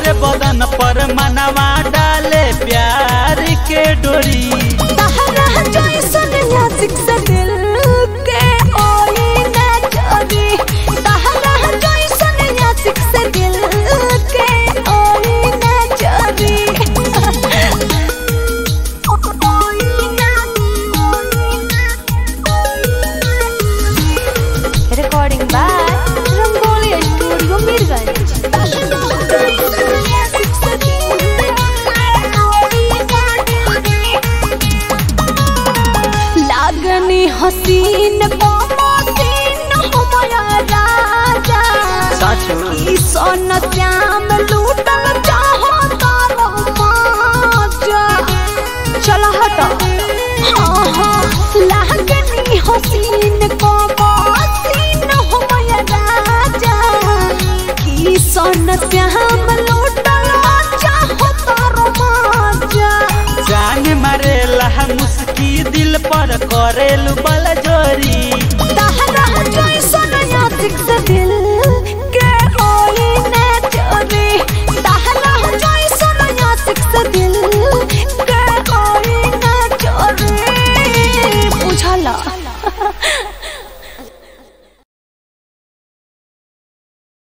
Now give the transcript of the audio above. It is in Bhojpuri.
तोहरे बदन पर मनवा डाले प्यार के डोरी तहरा जैसन नाजुक से दिल के ओई ना चोरी तहरा जैसन नाजुक से दिल के ओई ना चोरी recording by Rangoli studio Mirganj लागनी हसीन बमसीन हमारा राजा साचो ई सोन श्याम लूटल चाहो तारो माजा चल हट हाँ हाँ लागनी हसीन बमसीन हमारा राजा ई सोन श्याम लूटल चाहो तारो माजा जान मारेला मुस्की दिल पर करेलू बल जोरी तहरा जैसन याद से दिल